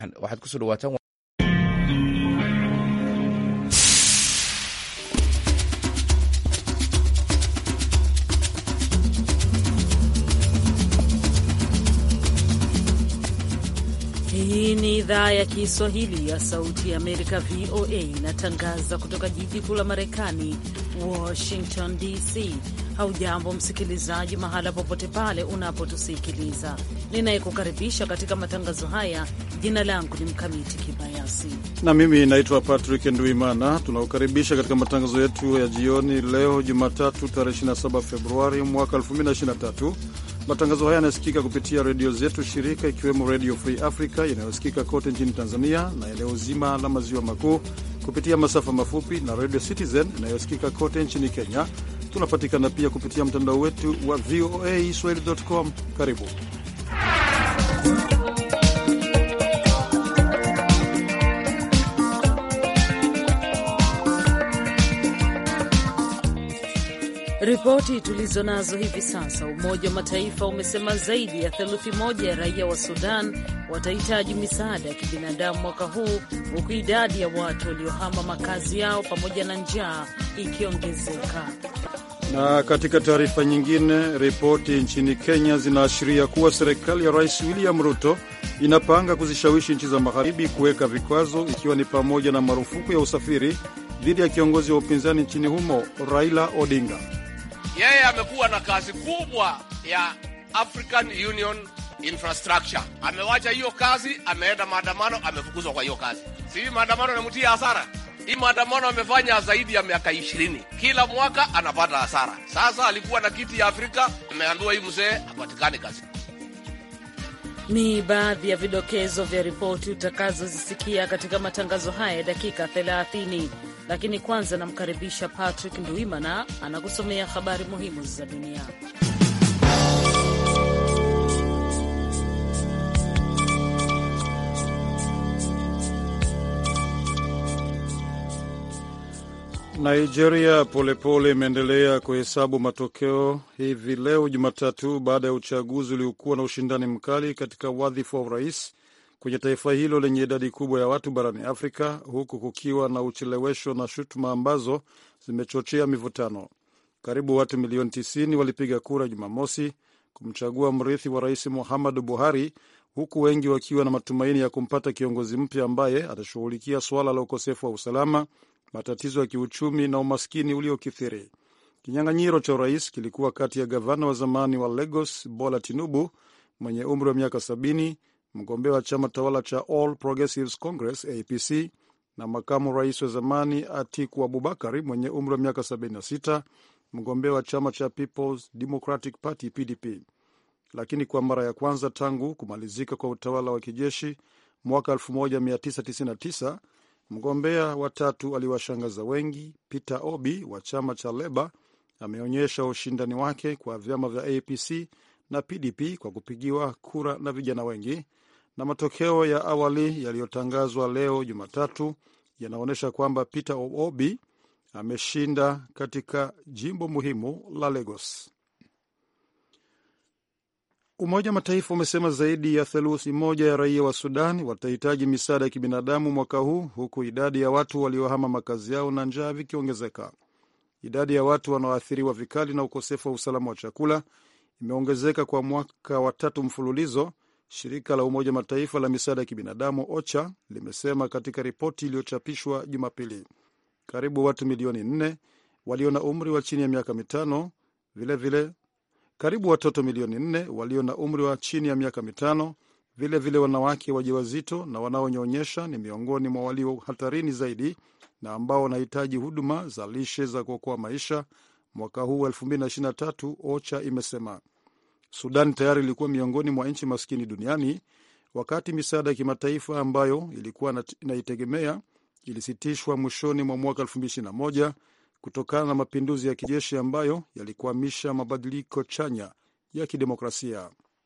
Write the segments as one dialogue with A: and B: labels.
A: waxaad kusoo dhawaataan
B: Hii ni idhaa ya Kiswahili ya Sauti ya Amerika, VOA, inatangaza kutoka jiji kuu la Marekani, Washington DC. Haujambo msikilizaji, mahala popote pale unapotusikiliza. Ninayekukaribisha katika matangazo haya, jina langu ni Mkamiti Kibayasi
C: na mimi naitwa Patrick Nduimana. Tunakukaribisha katika matangazo yetu ya jioni leo Jumatatu, tarehe 27 Februari mwaka 2023. Matangazo haya yanasikika kupitia redio zetu shirika, ikiwemo Redio Free Africa inayosikika kote nchini Tanzania na eneo zima la maziwa makuu kupitia masafa mafupi na Redio Citizen inayosikika kote nchini Kenya. Tunapatikana pia kupitia mtandao wetu wa VOA swahili.com. Karibu
B: Ripoti tulizo nazo hivi sasa, Umoja wa Mataifa umesema zaidi ya theluthi moja ya raia wa Sudan watahitaji misaada ya kibinadamu mwaka huu, huku idadi ya watu waliohama makazi yao pamoja na njaa ikiongezeka.
C: Na katika taarifa nyingine, ripoti nchini Kenya zinaashiria kuwa serikali ya Rais William Ruto inapanga kuzishawishi nchi za magharibi kuweka vikwazo, ikiwa ni pamoja na marufuku ya usafiri dhidi ya kiongozi wa upinzani nchini humo Raila Odinga.
D: Yeye amekuwa na kazi kubwa ya African Union infrastructure. Amewacha hiyo kazi, ameenda maandamano, amefukuzwa kwa hiyo kazi. Si maandamano yanamutia hasara? Hii maandamano amefanya zaidi ya miaka ishirini, kila mwaka anapata hasara. Sasa alikuwa na kiti ya Afrika, ameambiwa hii mzee hapatikani kazi.
B: Ni baadhi ya vidokezo vya ripoti utakazozisikia katika matangazo haya ya dakika 30, lakini kwanza namkaribisha Patrick Nduimana anakusomea habari muhimu za dunia.
C: Nigeria polepole imeendelea kuhesabu matokeo hivi leo Jumatatu, baada ya uchaguzi uliokuwa na ushindani mkali katika wadhifa wa urais kwenye taifa hilo lenye idadi kubwa ya watu barani Afrika, huku kukiwa na uchelewesho na shutuma ambazo zimechochea mivutano. Karibu watu milioni 90 walipiga kura Jumamosi kumchagua mrithi wa rais Muhammadu Buhari, huku wengi wakiwa na matumaini ya kumpata kiongozi mpya ambaye atashughulikia suala la ukosefu wa usalama matatizo ya kiuchumi na umaskini uliokithiri. Kinyang'anyiro cha urais kilikuwa kati ya gavana wa zamani wa Lagos Bola Tinubu mwenye umri wa miaka 70, mgombea wa chama tawala cha All Progressives Congress APC, na makamu rais wa zamani Atiku Abubakari mwenye umri wa miaka 76, mgombea wa chama cha Peoples Democratic Party PDP. Lakini kwa mara ya kwanza tangu kumalizika kwa utawala wa kijeshi mwaka 1999 mgombea wa tatu aliwashangaza wengi. Peter Obi wa chama cha Leba ameonyesha ushindani wake kwa vyama vya APC na PDP kwa kupigiwa kura na vijana wengi, na matokeo ya awali yaliyotangazwa leo Jumatatu yanaonyesha kwamba Peter Obi ameshinda katika jimbo muhimu la Lagos. Umoja wa Mataifa umesema zaidi ya theluthi moja ya raia wa Sudan watahitaji misaada ya kibinadamu mwaka huu, huku idadi ya watu waliohama makazi yao na njaa vikiongezeka. Idadi ya watu wanaoathiriwa vikali na ukosefu wa usalama wa chakula imeongezeka kwa mwaka wa tatu mfululizo, shirika la Umoja wa Mataifa la misaada ya kibinadamu OCHA limesema katika ripoti iliyochapishwa Jumapili. Karibu watu milioni nne walio na umri wa chini ya miaka mitano vilevile vile, karibu watoto milioni nne walio na umri wa chini ya miaka mitano, vilevile vile wanawake wajawazito na wanaonyonyesha ni miongoni mwa walio hatarini zaidi na ambao wanahitaji huduma za lishe za kuokoa maisha mwaka huu 2023, OCHA imesema. Sudan tayari ilikuwa miongoni mwa nchi maskini duniani wakati misaada ya kimataifa ambayo ilikuwa inaitegemea ilisitishwa mwishoni mwa mwaka 2021 kutokana na mapinduzi ya kijeshi ambayo yalikwamisha mabadiliko chanya ya kidemokrasia.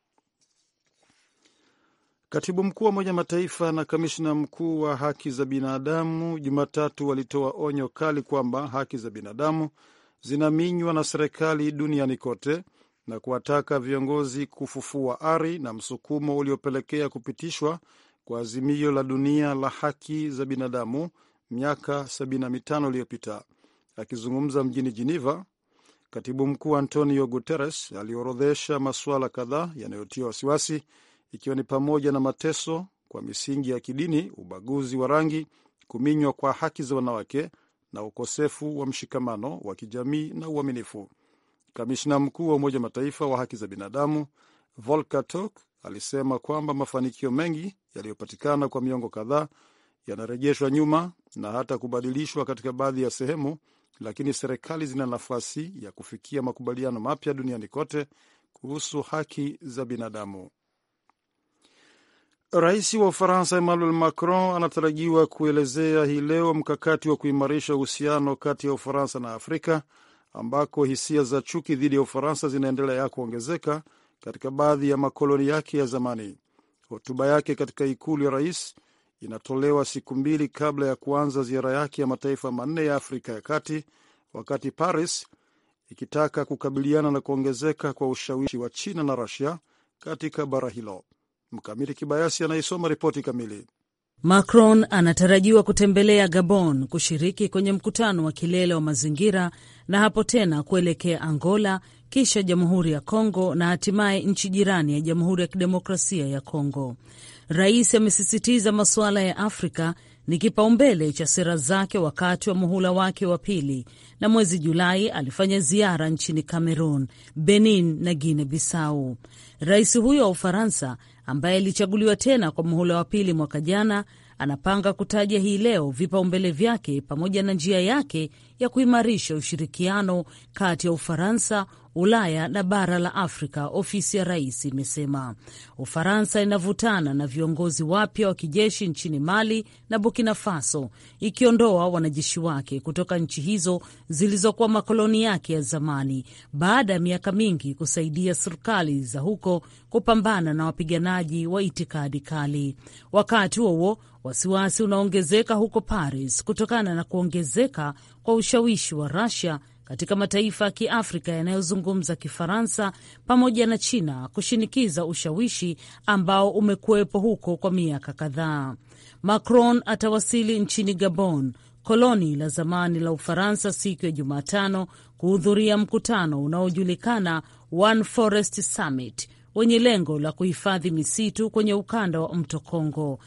C: Katibu mkuu wa Umoja Mataifa na kamishna mkuu wa haki za binadamu Jumatatu walitoa onyo kali kwamba haki za binadamu zinaminywa na serikali duniani kote na kuwataka viongozi kufufua ari na msukumo uliopelekea kupitishwa kwa azimio la dunia la haki za binadamu miaka 75 iliyopita. Akizungumza mjini Geneva, katibu mkuu Antonio Guterres aliorodhesha masuala kadhaa yanayotia wasiwasi, ikiwa ni pamoja na mateso kwa misingi ya kidini, ubaguzi wa rangi, kuminywa kwa haki za wanawake na ukosefu wa mshikamano wa kijamii na uaminifu. Kamishna mkuu wa Umoja Mataifa wa haki za binadamu Volker Turk alisema kwamba mafanikio mengi yaliyopatikana kwa miongo kadhaa yanarejeshwa nyuma na hata kubadilishwa katika baadhi ya sehemu, lakini serikali zina nafasi ya kufikia makubaliano mapya duniani kote kuhusu haki za binadamu. Rais wa Ufaransa Emmanuel Macron anatarajiwa kuelezea hii leo mkakati wa kuimarisha uhusiano kati ya Ufaransa na Afrika ambako hisia za chuki dhidi ya Ufaransa zinaendelea kuongezeka katika baadhi ya makoloni yake ya zamani. Hotuba yake katika ikulu ya rais inatolewa siku mbili kabla ya kuanza ziara yake ya mataifa manne ya Afrika ya Kati, wakati Paris ikitaka kukabiliana na kuongezeka kwa ushawishi wa China na Rusia katika bara hilo. Mkamiti Kibayasi anaisoma ripoti kamili.
B: Macron anatarajiwa kutembelea Gabon kushiriki kwenye mkutano wa kilele wa mazingira na hapo tena kuelekea Angola, kisha Jamhuri ya Kongo na hatimaye nchi jirani ya Jamhuri ya Kidemokrasia ya Kongo. Rais amesisitiza masuala ya Afrika ni kipaumbele cha sera zake wakati wa muhula wake wa pili, na mwezi Julai alifanya ziara nchini Cameroon, Benin na Guinea Bissau. Rais huyo wa Ufaransa ambaye alichaguliwa tena kwa muhula wa pili mwaka jana anapanga kutaja hii leo vipaumbele vyake pamoja na njia yake ya kuimarisha ushirikiano kati ya Ufaransa, Ulaya na bara la Afrika. Ofisi ya rais imesema Ufaransa inavutana na viongozi wapya wa kijeshi nchini Mali na Burkina Faso, ikiondoa wanajeshi wake kutoka nchi hizo zilizokuwa makoloni yake ya zamani baada ya miaka mingi kusaidia serikali za huko kupambana na wapiganaji wa itikadi kali. Wakati huo wasiwasi unaongezeka huko Paris kutokana na kuongezeka kwa ushawishi wa Russia katika mataifa ya Kiafrika yanayozungumza Kifaransa pamoja na China kushinikiza ushawishi ambao umekuwepo huko kwa miaka kadhaa. Macron atawasili nchini Gabon, koloni la zamani la Ufaransa, siku ya Jumatano kuhudhuria mkutano unaojulikana One Forest Summit wenye lengo la kuhifadhi misitu kwenye ukanda wa mto Kongo.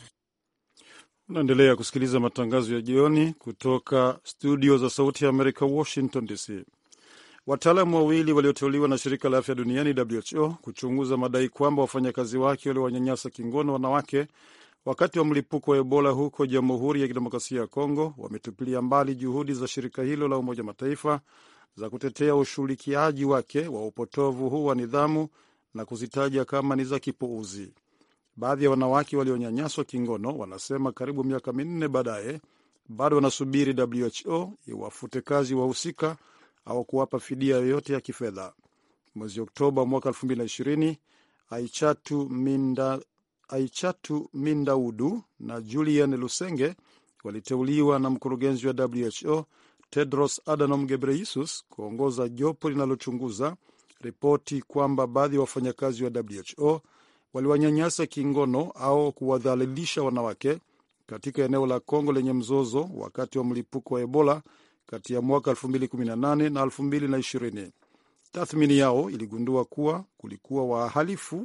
C: Unaendelea kusikiliza matangazo ya jioni kutoka studio za Sauti ya Amerika, Washington DC. Wataalamu wawili walioteuliwa na shirika la afya duniani WHO kuchunguza madai kwamba wafanyakazi wake waliwanyanyasa kingono wanawake wakati wa mlipuko wa Ebola huko Jamhuri ya Kidemokrasia ya Kongo wametupilia mbali juhudi za shirika hilo la Umoja Mataifa za kutetea ushughulikiaji wake wa upotovu huu wa nidhamu na kuzitaja kama ni za kipuuzi. Baadhi ya wanawake walionyanyaswa kingono wanasema karibu miaka minne baadaye bado wanasubiri WHO iwafute kazi wahusika au kuwapa fidia yoyote ya kifedha. Mwezi Oktoba mwaka 2020 Aichatu Minda, Aichatu Mindaudu na Julian Lusenge waliteuliwa na mkurugenzi wa WHO Tedros Adhanom Ghebreyesus kuongoza jopo linalochunguza ripoti kwamba baadhi ya wafanyakazi wa WHO waliwanyanyasa kingono au kuwadhalilisha wanawake katika eneo la Kongo lenye mzozo wakati wa mlipuko wa Ebola kati ya mwaka 2018 na 2020. Tathmini yao iligundua kuwa kulikuwa wahalifu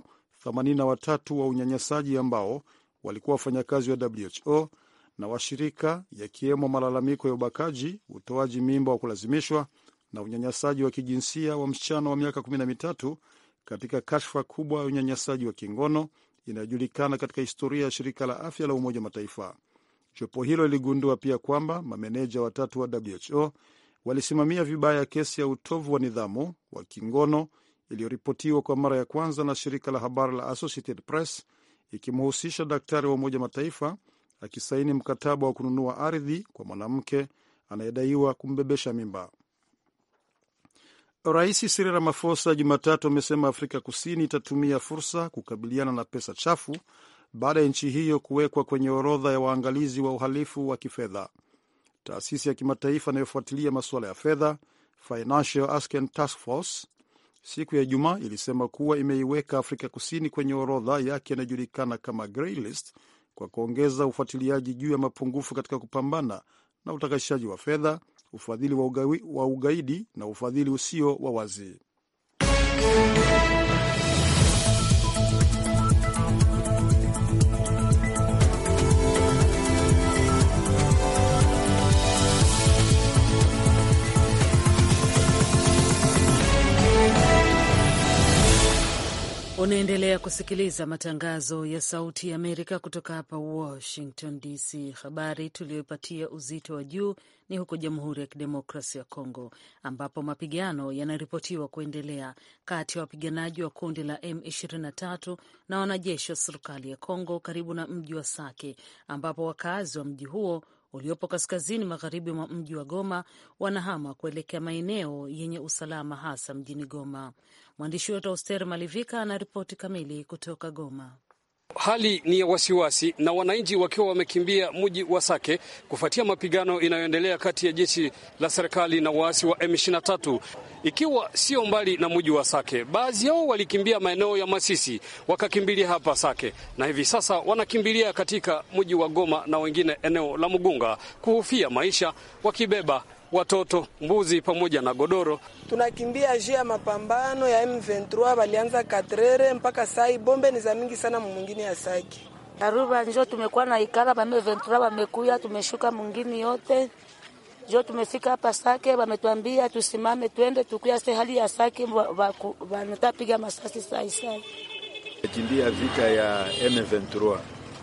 C: 83 wa unyanyasaji ambao walikuwa wafanyakazi wa WHO na washirika, yakiwemo malalamiko ya ubakaji, utoaji mimba wa kulazimishwa na unyanyasaji wa kijinsia wa msichana wa miaka 13 katika kashfa kubwa ya unyanyasaji wa kingono inayojulikana katika historia ya shirika la afya la Umoja Mataifa. Jopo hilo liligundua pia kwamba mameneja watatu wa WHO walisimamia vibaya kesi ya utovu wa nidhamu wa kingono iliyoripotiwa kwa mara ya kwanza na shirika la habari la Associated Press ikimhusisha daktari wa Umoja Mataifa akisaini mkataba wa kununua ardhi kwa mwanamke anayedaiwa kumbebesha mimba. Rais Cyril Ramaphosa Jumatatu amesema Afrika Kusini itatumia fursa kukabiliana na pesa chafu baada ya nchi hiyo kuwekwa kwenye orodha ya waangalizi wa uhalifu wa kifedha. Taasisi ya kimataifa inayofuatilia masuala ya fedha, Financial Action Task Force, siku ya Ijumaa ilisema kuwa imeiweka Afrika Kusini kwenye orodha yake inayojulikana kama grey list kwa kuongeza ufuatiliaji juu ya mapungufu katika kupambana na utakashaji wa fedha, ufadhili wa, ugawi, wa ugaidi na ufadhili usio wa wazi.
B: Unaendelea kusikiliza matangazo ya Sauti ya Amerika kutoka hapa Washington DC. Habari tuliyoipatia uzito wa juu ni huko Jamhuri ya Kidemokrasia ya Kongo, ambapo mapigano yanaripotiwa kuendelea kati ya wapiganaji wa kundi la M23 na wanajeshi wa serikali ya Kongo karibu na mji wa Sake, ambapo wakazi wa mji huo uliopo kaskazini magharibi mwa mji wa Goma wanahama kuelekea maeneo yenye usalama hasa mjini Goma. Mwandishi wetu Auster Malivika ana ripoti kamili kutoka Goma.
A: Hali ni ya wasiwasi na wananchi wakiwa wamekimbia mji wa Sake kufuatia mapigano inayoendelea kati ya jeshi la serikali na waasi wa M23 ikiwa sio mbali na mji wa Sake. Baadhi yao walikimbia maeneo ya Masisi wakakimbilia hapa Sake, na hivi sasa wanakimbilia katika mji wa Goma na wengine eneo la Mugunga kuhofia maisha, wakibeba watoto, mbuzi pamoja na godoro.
E: Tunakimbia juu ya mapambano ya M23, walianza katrere mpaka sai, bombe ni za mingi sana mwingine ya Saki
F: Aruba njo tumekuwa na ikala ba M23 wamekuya, tumeshuka mwingine yote njo tumefika hapa Sake, wametuambia tusimame twende tukuya se hali ya Sake wanatapiga masasi sai sai.
G: Kimbia vita ya M23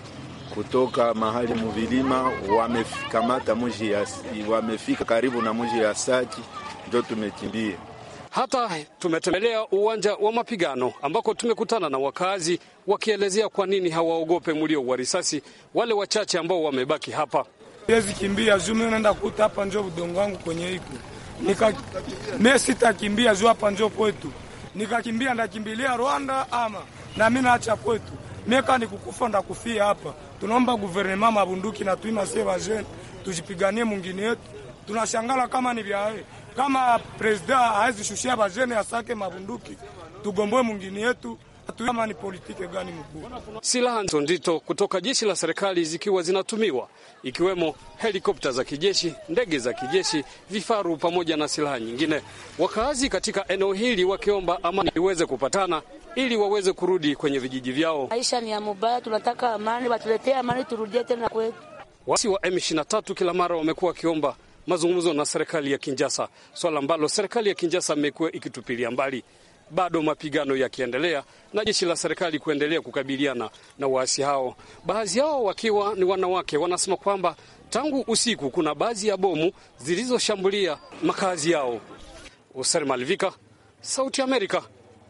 G: kutoka mahali muvilima wamekamata mji ya, wamefika karibu na mji ya Saki, ndio tumekimbia.
A: Hata tumetembelea uwanja wa mapigano ambako tumekutana na wakazi wakielezea kwa nini hawaogope mlio wa risasi, wale wachache ambao wamebaki hapa.
H: Siwezi kimbia juu mimi naenda kuta hapa, njo udongo wangu kwenye iko nika mimi sitakimbia juu hapa njo kwetu, nikakimbia ndakimbilia Rwanda ama na mimi naacha kwetu, mimi kama nikukufa ndakufia hapa Tunaomba guvernema mabunduki na tuima sie vajene tujipiganie mungini yetu. Tunashangala kama ni vyae kama presida haezishushia vajene asake mabunduki tugomboe mungini yetu. Kama ni politike gani mkuu?
A: Silaha nzito kutoka jeshi la serikali zikiwa zinatumiwa ikiwemo helikopta za kijeshi, ndege za kijeshi, vifaru pamoja na silaha nyingine. Wakaazi katika eneo hili wakiomba amani iweze kupatana ili waweze kurudi kwenye vijiji vyao.
F: Maisha ni ya mubaya, tunataka amani, watuletee amani, turudie tena kwetu.
A: Waasi wa M23 kila mara wamekuwa wakiomba mazungumzo na serikali ya Kinjasa, swala ambalo serikali ya Kinjasa imekuwa ikitupilia mbali. Bado mapigano yakiendelea na jeshi la serikali kuendelea kukabiliana na waasi hao, baadhi yao wakiwa ni wanawake. Wanasema kwamba tangu usiku kuna baadhi ya bomu zilizoshambulia makazi yao. User Malvika, Sauti ya Amerika,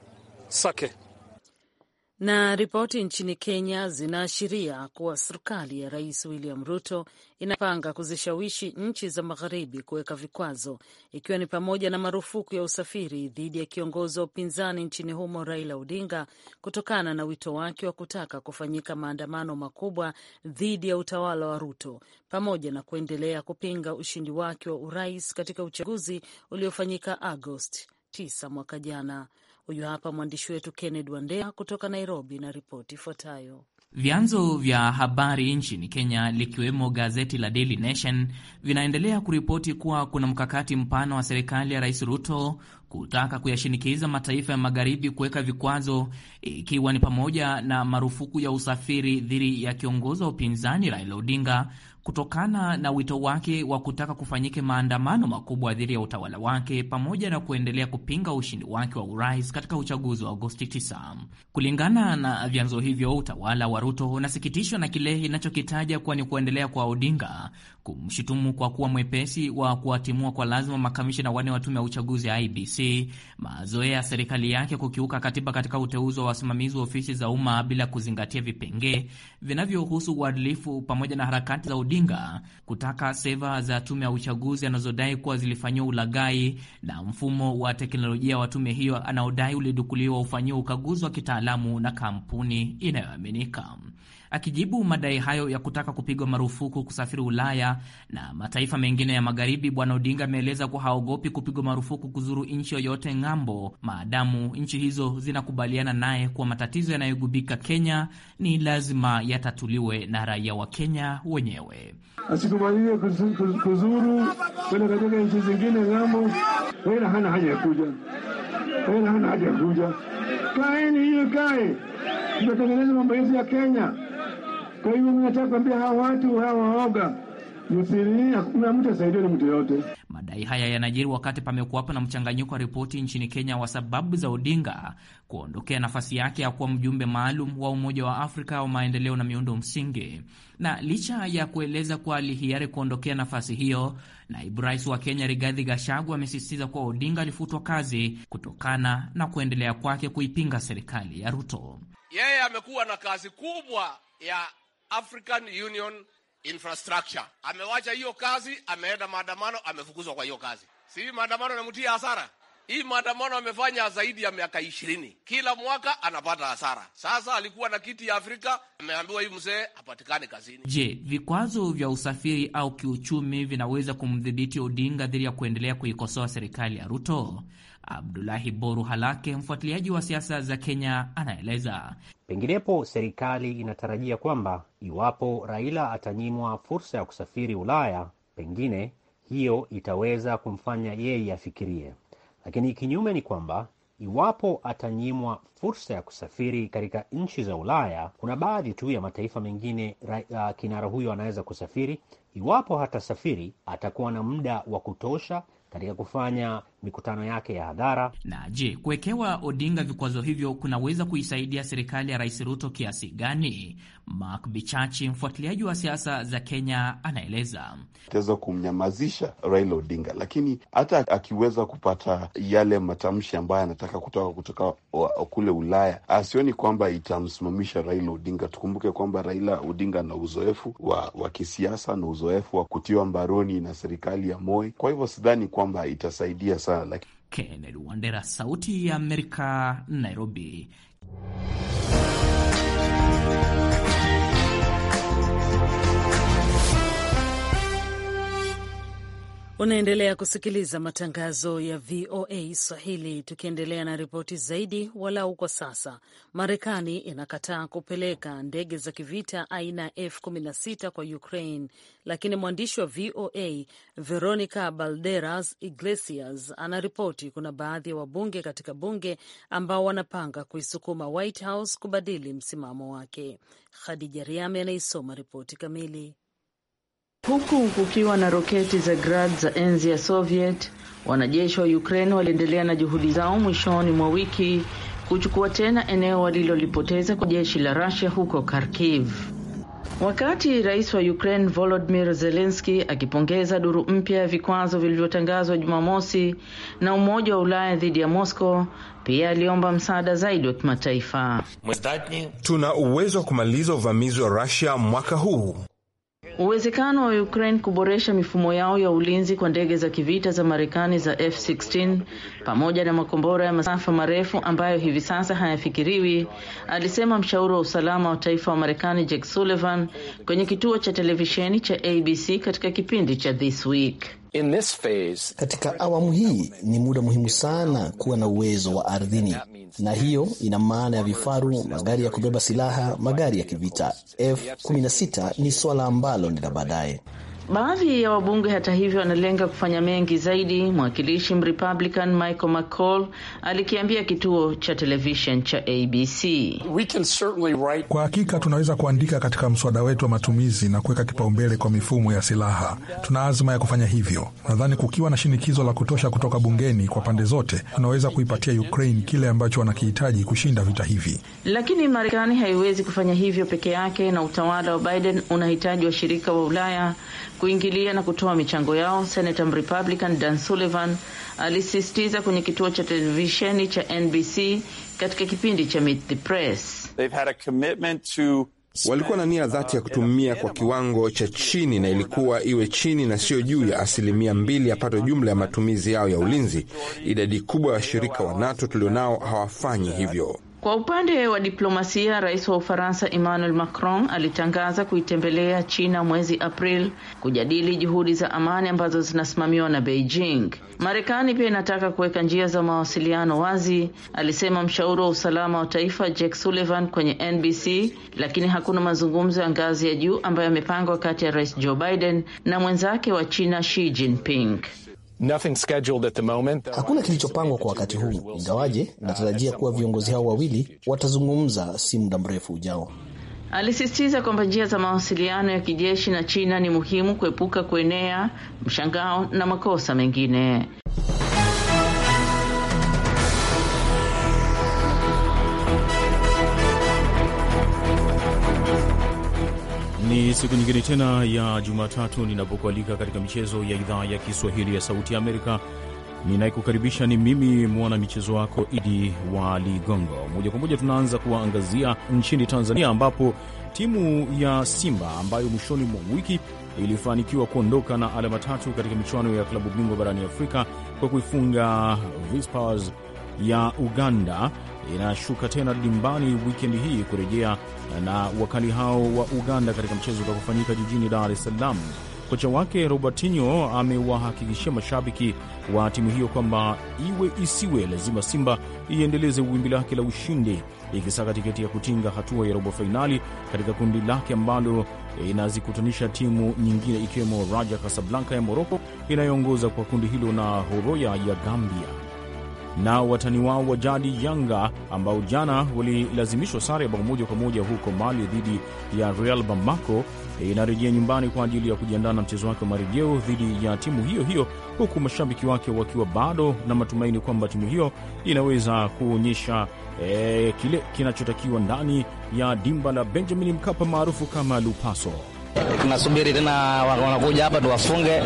A: Sake.
B: Na ripoti nchini Kenya zinaashiria kuwa serikali ya Rais William Ruto inapanga kuzishawishi nchi za magharibi kuweka vikwazo, ikiwa ni pamoja na marufuku ya usafiri dhidi ya kiongozi wa upinzani nchini humo Raila Odinga, kutokana na wito wake wa kutaka kufanyika maandamano makubwa dhidi ya utawala wa Ruto, pamoja na kuendelea kupinga ushindi wake wa urais katika uchaguzi uliofanyika Agosti 9 mwaka jana. Huyu hapa mwandishi wetu Kenneth Wandea kutoka Nairobi na ripoti ifuatayo.
I: Vyanzo vya habari nchini Kenya likiwemo gazeti la Daily Nation vinaendelea kuripoti kuwa kuna mkakati mpana wa serikali ya Rais Ruto kutaka kuyashinikiza mataifa ya magharibi kuweka vikwazo, ikiwa ni pamoja na marufuku ya usafiri dhidi ya kiongozi wa upinzani Raila Odinga kutokana na wito wake wa kutaka kufanyike maandamano makubwa dhidi ya utawala wake pamoja na kuendelea kupinga ushindi wake wa urais katika uchaguzi wa Agosti 9. Kulingana na vyanzo hivyo, utawala wa Ruto unasikitishwa na kile inachokitaja kuwa ni kuendelea kwa Odinga kumshutumu kwa kuwa mwepesi wa kuwatimua kwa lazima makamishina wanne wa tume ya uchaguzi ya IBC, mazoea ya serikali yake kukiuka katiba katika uteuzi wa wasimamizi wa ofisi za umma bila kuzingatia vipengee vinavyohusu uadilifu, pamoja na harakati za Odinga kutaka seva za tume ya uchaguzi anazodai kuwa zilifanyiwa ulaghai na mfumo wa teknolojia wa tume hiyo anaodai ulidukuliwa ufanyiwa ukaguzi wa kitaalamu na kampuni inayoaminika. Akijibu madai hayo ya kutaka kupigwa marufuku kusafiri Ulaya na mataifa mengine ya Magharibi, Bwana Odinga ameeleza kuwa haogopi kupigwa marufuku kuzuru nchi yoyote ng'ambo, maadamu nchi hizo zinakubaliana naye kuwa matatizo yanayogubika Kenya ni lazima yatatuliwe na raia wa Kenya wenyewe.
J: Asikubaliwe kuzuru kwenda katika nchi zingine ng'ambo. Raila hana haja ya kuja, Raila hana haja ya kuja. Kaeni hiyo kae, tutatengeneza mambo yetu ya Kenya. Kwa hivyo nataka kuambia hawa watu hawa waoga, msirini, hakuna mtu asaidiwe na mtu yoyote.
I: Madai haya yanajiri wakati pamekuwapo na mchanganyiko wa ripoti nchini Kenya wa sababu za Odinga kuondokea nafasi yake ya kuwa mjumbe maalum wa Umoja wa Afrika wa maendeleo na miundo msingi. Na licha ya kueleza kuwa alihiari kuondokea nafasi hiyo, naibu rais wa Kenya Rigathi Gachagua amesisitiza kuwa Odinga alifutwa kazi kutokana na kuendelea kwake kuipinga serikali ya Ruto.
D: Yeye amekuwa na kazi kubwa ya African Union infrastructure. Amewacha hiyo kazi, ameenda maandamano, amefukuzwa kwa hiyo kazi. Si maandamano namtia hasara hii maandamano amefanya zaidi ya miaka ishirini, kila mwaka anapata hasara. Sasa alikuwa na kiti ya Afrika, ameambiwa hii mzee hapatikani kazini.
I: Je, vikwazo vya usafiri au kiuchumi vinaweza kumdhibiti Odinga dhidi ya kuendelea kuikosoa serikali ya Ruto? Abdulahi Boru Halake, mfuatiliaji wa siasa za Kenya, anaeleza.
K: Penginepo serikali inatarajia kwamba iwapo Raila atanyimwa fursa ya kusafiri Ulaya, pengine hiyo itaweza kumfanya yeye afikirie lakini kinyume ni kwamba iwapo atanyimwa fursa ya kusafiri katika nchi za Ulaya, kuna baadhi tu ya mataifa mengine uh, kinara huyo anaweza kusafiri. Iwapo hatasafiri, atakuwa na muda wa kutosha katika kufanya mikutano yake ya hadhara.
I: Na je, kuwekewa Odinga vikwazo hivyo kunaweza kuisaidia serikali ya Rais Ruto kiasi gani? Mark Bichachi, mfuatiliaji wa siasa za Kenya, anaeleza.
L: Itaweza kumnyamazisha Raila Odinga, lakini hata akiweza kupata yale matamshi ambayo anataka kutoka kutoka kule Ulaya, asioni kwamba itamsimamisha Raila Odinga. Tukumbuke kwamba Raila Odinga ana uzoefu wa, wa kisiasa na uzoefu wa kutiwa mbaroni na serikali ya Moi. Kwa hivyo sidhani kwamba itasaidia sana.
I: Kennedy Wandera, Sauti ya Amerika, Nairobi.
B: Unaendelea kusikiliza matangazo ya VOA Swahili. Tukiendelea na ripoti zaidi, walau kwa sasa, Marekani inakataa kupeleka ndege za kivita aina ya F16 kwa Ukraine, lakini mwandishi wa VOA Veronica Balderas Iglesias anaripoti kuna baadhi ya wabunge katika bunge ambao wanapanga kuisukuma White House kubadili msimamo wake. Khadija Riame anaisoma ripoti kamili.
M: Huku kukiwa na roketi za Grad za enzi ya Soviet, wanajeshi wa Ukraine waliendelea na juhudi zao mwishoni mwa wiki kuchukua tena eneo walilolipoteza kwa jeshi la Russia huko Kharkiv. Wakati rais wa Ukraine Volodymyr Zelensky akipongeza duru mpya ya vikwazo vilivyotangazwa Jumamosi na Umoja wa Ulaya dhidi ya Moscow, pia aliomba msaada zaidi wa kimataifa.
N: Tuna uwezo wa kumaliza uvamizi wa Russia mwaka huu.
M: Uwezekano wa Ukraine kuboresha mifumo yao ya ulinzi kwa ndege za kivita za Marekani za F-16 pamoja na makombora ya masafa marefu ambayo hivi sasa hayafikiriwi, alisema mshauri wa usalama wa taifa wa Marekani Jake Sullivan kwenye kituo cha televisheni cha ABC katika kipindi cha This Week.
O: In this phase, katika awamu hii ni muda muhimu sana kuwa na uwezo wa ardhini, na hiyo ina maana ya vifaru, magari ya kubeba silaha, magari ya kivita. F16 ni swala ambalo ni la baadaye.
M: Baadhi ya wabunge hata hivyo wanalenga kufanya mengi zaidi. Mwakilishi Mrepublican Michael McCall alikiambia kituo cha television cha ABC,
P: We can certainly write... Kwa hakika tunaweza kuandika katika mswada wetu wa matumizi na kuweka kipaumbele kwa mifumo ya silaha. Tuna azma ya kufanya hivyo. Nadhani kukiwa na shinikizo la kutosha kutoka bungeni kwa pande zote, tunaweza kuipatia Ukraine kile ambacho wanakihitaji kushinda vita hivi.
M: Lakini Marekani haiwezi kufanya hivyo peke yake, na utawala wa Biden unahitaji washirika wa Ulaya kuingilia na kutoa michango yao. Senator Republican Dan Sullivan alisisitiza kwenye kituo cha televisheni cha NBC katika kipindi cha Meet the Press.
N: To... walikuwa na nia dhati ya kutumia kwa kiwango cha chini na ilikuwa iwe chini na sio juu ya asilimia mbili ya pato jumla ya matumizi yao ya ulinzi. Idadi kubwa ya washirika wa NATO tulionao hawafanyi hivyo.
M: Kwa upande wa diplomasia, rais wa Ufaransa Emmanuel Macron alitangaza kuitembelea China mwezi April kujadili juhudi za amani ambazo zinasimamiwa na Beijing. Marekani pia inataka kuweka njia za mawasiliano wazi, alisema mshauri wa usalama wa taifa Jake Sullivan kwenye NBC, lakini hakuna mazungumzo ya ngazi ya juu ambayo yamepangwa kati ya rais Joe Biden na mwenzake wa China Xi Jinping.
Q: Nothing scheduled at the moment.
O: Hakuna kilichopangwa kwa wakati huu, ingawaje natarajia kuwa viongozi hao wawili watazungumza si muda mrefu ujao.
M: Alisisitiza kwamba njia za mawasiliano ya kijeshi na China ni muhimu kuepuka kuenea mshangao na makosa mengine.
R: Ni siku nyingine tena ya Jumatatu ninapokualika katika michezo ya idhaa ya Kiswahili ya Sauti ya Amerika. Ninayekukaribisha ni mimi mwana michezo wako Idi wa Ligongo. Moja kwa moja tunaanza kuwaangazia nchini Tanzania, ambapo timu ya Simba ambayo mwishoni mwa wiki ilifanikiwa kuondoka na alama tatu katika michuano ya klabu bingwa barani Afrika kwa kuifunga Vipers ya Uganda inashuka tena dimbani wikendi hii kurejea na wakali hao wa Uganda katika mchezo utakaofanyika jijini Dar es Salaam. Kocha wake Robertinho amewahakikishia mashabiki wa timu hiyo kwamba iwe isiwe, lazima Simba iendeleze wimbi lake la ushindi, ikisaka tiketi ya kutinga hatua ya robo fainali katika kundi lake ambalo inazikutanisha timu nyingine ikiwemo Raja Casablanca ya Moroko inayoongoza kwa kundi hilo na Horoya ya Gambia na watani wao wa jadi Yanga ambao jana walilazimishwa sare ya bao moja kwa moja huko Mali dhidi ya Real Bamako inarejea nyumbani kwa ajili ya kujiandaa na mchezo wake wa marejeo dhidi ya timu hiyo hiyo, huku mashabiki wake wakiwa bado na matumaini kwamba timu hiyo inaweza kuonyesha eh, kile kinachotakiwa ndani ya dimba la Benjamin Mkapa maarufu kama Lupaso.
S: Tunasubiri tena wanakuja hapa tuwafunge,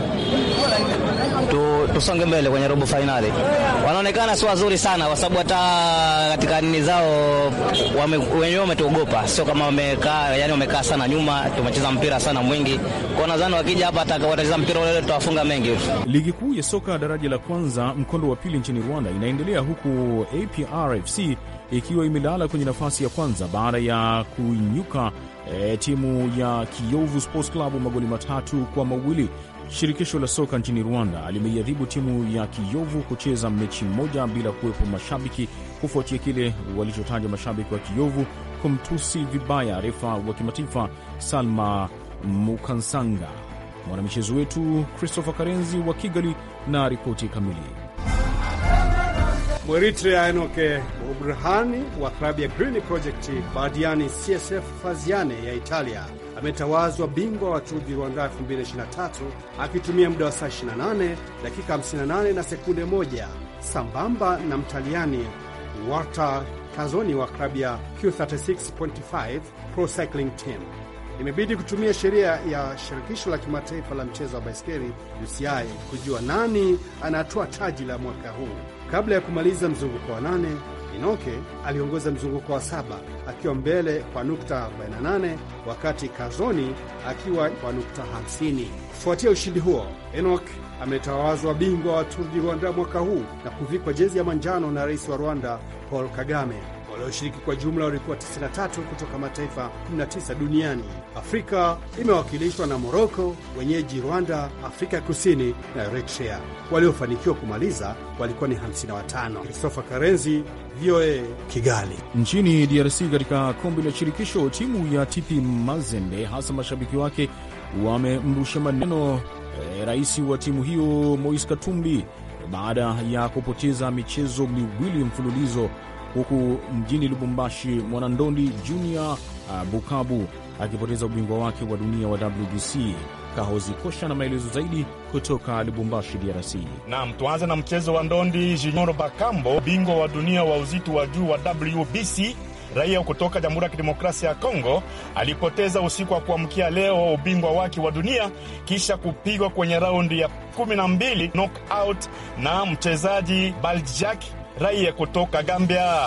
S: tu, tusonge mbele kwenye robo fainali. Wanaonekana si wazuri sana, kwa sababu hata katika nini zao wenyewe wametuogopa, sio kama wamekaa, yani wamekaa sana nyuma. Tumecheza mpira sana mwingi, kwa nadhani wakija hapa hata watacheza mpira ule tutawafunga mengi.
R: Ligi kuu ya soka daraja la kwanza mkondo wa pili nchini Rwanda inaendelea huku APR FC ikiwa imelala kwenye nafasi ya kwanza baada ya kuinyuka E, timu ya Kiyovu Sports Club magoli matatu kwa mawili. Shirikisho la soka nchini Rwanda limeiadhibu timu ya Kiyovu kucheza mechi moja bila kuwepo mashabiki kufuatia kile walichotaja mashabiki wa Kiyovu kumtusi vibaya refa wa kimataifa Salma Mukansanga. Mwanamichezo wetu Christopher Karenzi wa Kigali na ripoti kamili.
T: Mweritrea Enoke Obrahani wa klabu ya Green Project Badiani CSF Faziane ya Italia ametawazwa bingwa wa Tour du Rwanda 2023 akitumia muda wa saa 28 dakika 58 na sekunde moja sambamba na Mtaliani Walter Kazoni wa klabu ya Q36.5 Pro Cycling Team. Imebidi kutumia sheria ya shirikisho la kimataifa la mchezo wa baiskeli UCI kujua nani anatoa taji la mwaka huu. Kabla ya kumaliza mzunguko wa nane, Inoke aliongoza mzunguko wa saba akiwa mbele kwa nukta 48 wakati Kazoni akiwa kwa nukta 50. Kufuatia ushindi huo, Enok ametawazwa bingwa wa Tour du Rwanda mwaka huu na kuvikwa jezi ya manjano na rais wa Rwanda Paul Kagame. Walioshiriki kwa jumla walikuwa 93 kutoka mataifa 19 duniani. Afrika imewakilishwa na Moroko, wenyeji Rwanda, Afrika Kusini na Eritrea. Waliofanikiwa kumaliza walikuwa ni 55. Christopher Karenzi, VOA Kigali.
R: Nchini DRC, katika kombe la shirikisho, timu ya TP Mazembe, hasa mashabiki wake wamemrusha maneno eh, rais wa timu hiyo Moise Katumbi baada ya kupoteza michezo miwili mfululizo huku mjini Lubumbashi mwanandondi Junior uh, Bukabu akipoteza ubingwa wake wa dunia wa WBC. Kahozi Kosha na maelezo zaidi kutoka Lubumbashi, DRC.
U: Nam, tuanze na mchezo wa ndondi. Junior Bakambo, bingwa wa dunia wa uzito wa juu wa WBC, raia kutoka Jamhuri ya Kidemokrasia ya Kongo, alipoteza usiku wa kuamkia leo ubingwa wake wa dunia kisha kupigwa kwenye raundi ya 12 knockout na mchezaji Baljak raia kutoka Gambia.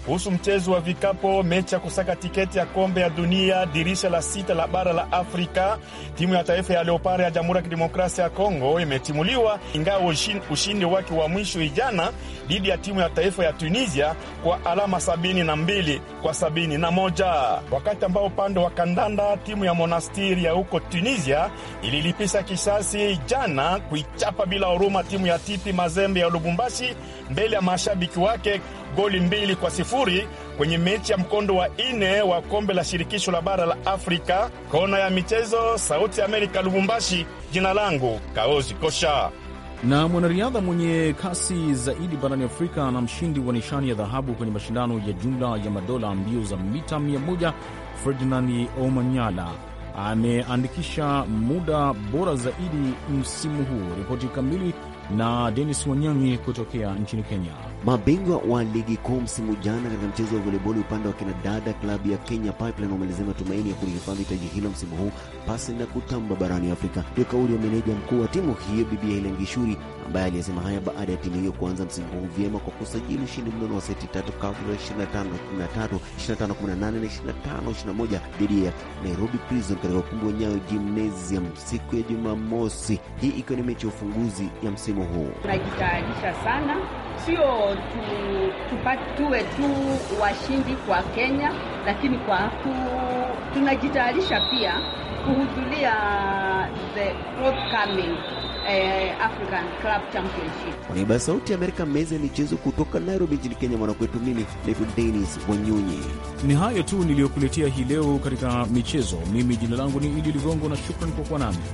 U: kuhusu mchezo wa vikapo, mechi ya kusaka tiketi ya kombe ya dunia, dirisha la sita la bara la Afrika. Timu ya taifa ya Leopard ya Jamhuri ya Kidemokrasia ya Kongo imetimuliwa, ingawa ushindi wake wa mwisho ijana dhidi ya timu ya taifa ya Tunisia kwa alama sabini na mbili kwa sabini na moja wakati ambao upande wa kandanda timu ya Monastiri ya huko Tunisia ililipisha kisasi jana kuichapa bila huruma timu ya Tipi Mazembe ya Lubumbashi mbele ya mashabiki wake goli mbili kwa sifuri kwenye mechi ya mkondo wa ine wa kombe la shirikisho la bara la Afrika. Kona ya michezo, Sauti ya Amerika, Lubumbashi. Jina langu Kaozi Kosha.
R: Na mwanariadha mwenye kasi zaidi barani Afrika na mshindi wa nishani ya dhahabu kwenye mashindano ya jumla ya madola mbio za mita 100 Ferdinand Omanyala ameandikisha muda bora zaidi msimu huu. Ripoti kamili na Denis Wanyonyi kutokea nchini Kenya.
C: Mabingwa wa ligi kuu msimu jana katika mchezo wa voleboli upande wa kinadada, klabu ya Kenya Pipeline wamelezea matumaini ya kulihifadhi taji hilo msimu huu pasi na kutamba barani Afrika. Ndio kauli ya meneja mkuu wa timu hiyo Bibi Helen Gishuri, ambaye aliyesema haya baada ya timu hiyo kuanza msimu huu vyema kwa kusajili ushindi mnono wa seti tatu kabla 25 13 25 18 na 25 21 dhidi ya Nairobi Prison katika ukumbi wa Nyayo Gymnasium siku ya Jumamosi, hii ikiwa ni mechi ya ufunguzi ya msimu huu.
V: Tunajitayarisha sana, sio tu, tupa, tuwe tu washindi kwa Kenya, lakini kwa ku, tunajitayarisha pia kuhudhuria the forthcoming eh, African Club Championship.
C: Kwa niaba ya Sauti ya Amerika, meza ya michezo kutoka Nairobi nchini Kenya, mwanakwetu mimi naitwa Denis Wanyonyi.
R: Ni hayo tu niliyokuletea hii leo katika michezo. Mimi jina langu ni Idi Ligongo na shukran kwa kuwa nami.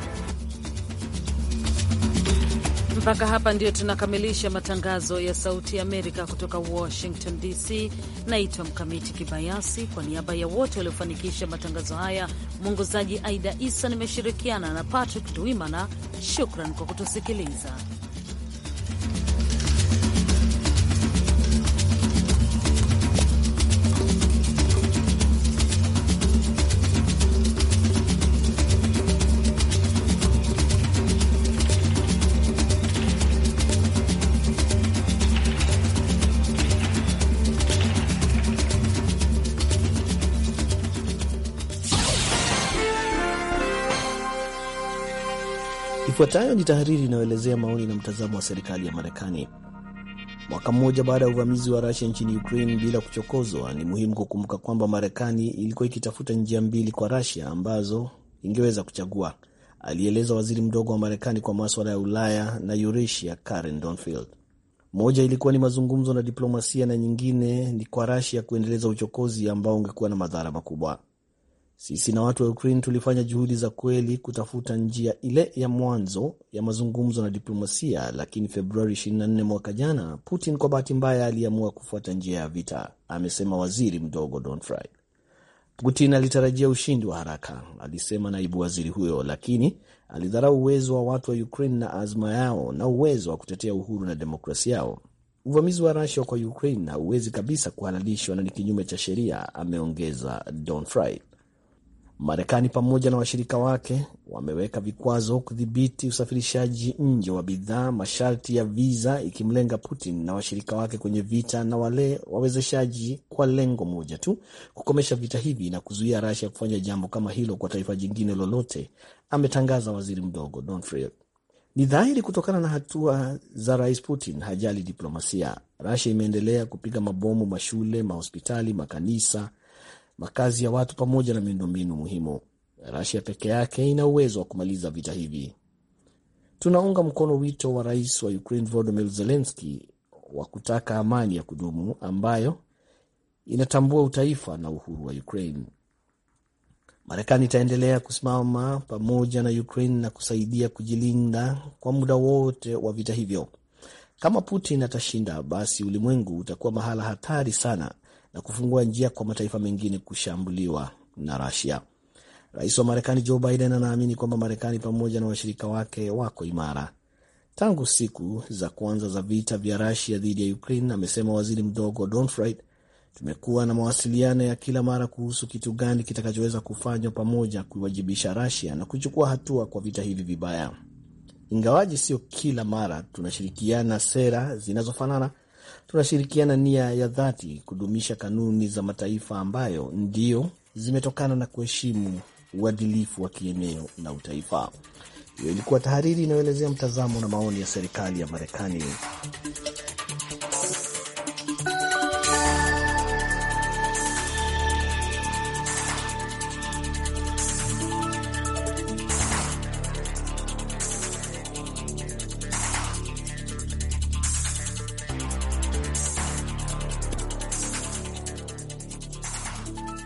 B: Mpaka hapa ndio tunakamilisha matangazo ya Sauti ya Amerika kutoka Washington DC. Naitwa Mkamiti Kibayasi, kwa niaba ya wote waliofanikisha matangazo haya, mwongozaji Aida Isa, nimeshirikiana na Patrick Duimana. Shukran kwa kutusikiliza.
O: Ifuatayo ni tahariri inayoelezea maoni na mtazamo wa serikali ya Marekani. Mwaka mmoja baada ya uvamizi wa Rusia nchini Ukraine bila kuchokozwa, ni muhimu kukumbuka kwamba Marekani ilikuwa ikitafuta njia mbili kwa Rusia ambazo ingeweza kuchagua, alieleza waziri mdogo wa Marekani kwa maswala ya Ulaya na Eurasia, Karen Donfield. Moja ilikuwa ni mazungumzo na diplomasia, na nyingine ni kwa Rusia kuendeleza uchokozi ambao ungekuwa na madhara makubwa. Sisi na watu wa Ukraine tulifanya juhudi za kweli kutafuta njia ile ya mwanzo ya mazungumzo na diplomasia, lakini Februari 24 mwaka jana, Putin kwa bahati mbaya aliamua kufuata njia ya vita, amesema waziri mdogo Donfry. Putin alitarajia ushindi wa haraka, alisema naibu waziri huyo, lakini alidharau uwezo wa watu wa Ukraine na azma yao na uwezo wa kutetea uhuru na demokrasia yao. Uvamizi wa Rusia kwa Ukraine hauwezi kabisa kuhalalishwa na ni kinyume cha sheria, ameongeza Donfry. Marekani pamoja na washirika wake wameweka vikwazo kudhibiti usafirishaji nje wa bidhaa, masharti ya viza ikimlenga Putin na washirika wake kwenye vita na wale wawezeshaji, kwa lengo moja tu, kukomesha vita hivi na kuzuia Russia kufanya jambo kama hilo kwa taifa jingine lolote, ametangaza waziri mdogo Donfried. Ni dhahiri kutokana na hatua za rais Putin hajali diplomasia. Russia imeendelea kupiga mabomu mashule, mahospitali, makanisa makazi ya watu pamoja na miundombinu muhimu. Rasia peke yake ina uwezo wa kumaliza vita hivi. Tunaunga mkono wito wa rais wa Ukraine Volodymyr Zelensky wa kutaka amani ya kudumu ambayo inatambua utaifa na uhuru wa Ukraine. Marekani itaendelea kusimama pamoja na Ukraine na kusaidia kujilinda kwa muda wote wa vita hivyo. Kama Putin atashinda, basi ulimwengu utakuwa mahala hatari sana na kufungua njia kwa mataifa mengine kushambuliwa na Russia. Rais wa Marekani Joe Biden anaamini kwamba Marekani pamoja na washirika wake wako imara. Tangu siku za kwanza za vita vya Russia dhidi ya Ukraine, amesema waziri mdogo Donfried, tumekuwa na mawasiliano ya kila mara kuhusu kitu gani kitakachoweza kufanywa pamoja kuiwajibisha Russia na kuchukua hatua kwa vita hivi vibaya. Ingawaji sio kila mara tunashirikiana sera zinazofanana tunashirikiana nia ya dhati kudumisha kanuni za mataifa ambayo ndio zimetokana na kuheshimu uadilifu wa kieneo na utaifa. Hiyo ilikuwa tahariri inayoelezea mtazamo na maoni ya serikali ya Marekani.